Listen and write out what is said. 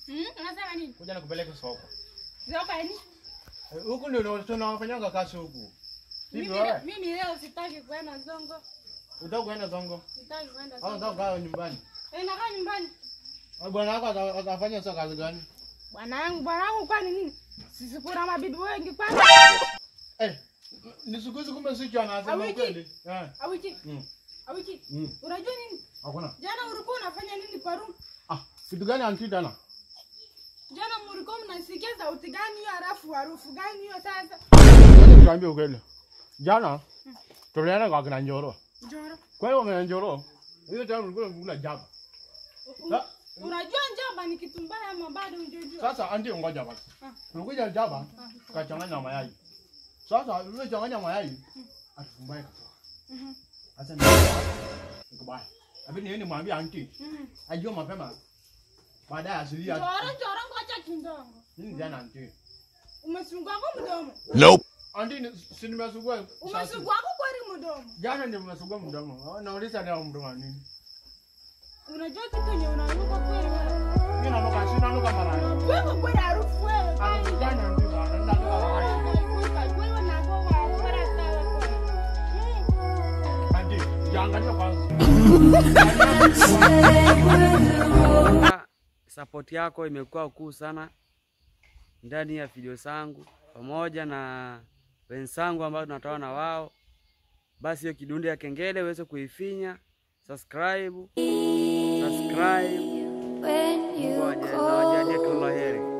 Mm, unasema nini? Kuja nikupeleke soko. Zoka ni? Eh, Huku ndio tunafanyanga kazi huku. Hivi Mimi wewe mimi leo sitaki kwenda Zongo. utaka kuenda Zongo Sitaki kwenda au Zongo. unataka kukaa nyumbani? Eh, nakaa nyumbani. Ah, Bwana wako ata- atafanya sasa kazi gani? Bwana yangu, bwana yangu kwani nini? Sisi kuna mabibi wengi kwani? Eh, ni siku hizi kumbe si chana anasema Awiki. kweli. Eh. Awiki. Mm. Awiki. Mm. Unajua nini? Hakuna. Jana ulikuwa unafanya nini kwa room? Ah, kitu gani anti tena? Jana mlikuwa mnasikia sauti gani hiyo halafu harufu gani hiyo sasa? Ngoja nikwambie ukweli. Jana tulienda kwa kina Njoro. Njoro. Kwa hiyo kina Njoro, hiyo tena ulikuwa unakula jaba. Sa- Unajua njaba ni kitu mbaya ama bado hujajua? Sasa anti ngoja basi. Tulikuja jaba, tukachanganya mayai. Sasa ile changanya mayai, atufumbaye katoka. Mhm. Sasa ni nikubaya. Lakini yeye nimwambia anti, Mhm. ajue mapema. Baadaye asilia. Njoro, njoro ngoja kidogo. Nini jana anti? Umesungua kwa mdomo. Anti ni- si nimesugua sasa. Umesungua kwa kweli mdomo. Jana ndio nimesugua mdomo. Nauliza leo mdomo nini? Unajua kitu yenye unanuka kweli wewe. Mimi nanuka sina nanuka mara. Wewe kweli harufu wewe. Harufu gani anti bana? Nanuka mara. Wewe unakuwa wa bora sawa. Anti, jiangalie kwanza. Support yako imekuwa kuu sana ndani ya video zangu pamoja na wenzangu ambao tunatoa na wao. Basi hiyo kidundi ya kengele uweze kuifinya, subscribe, subscribe. when you Ngoja, call. nawajalie kila la heri.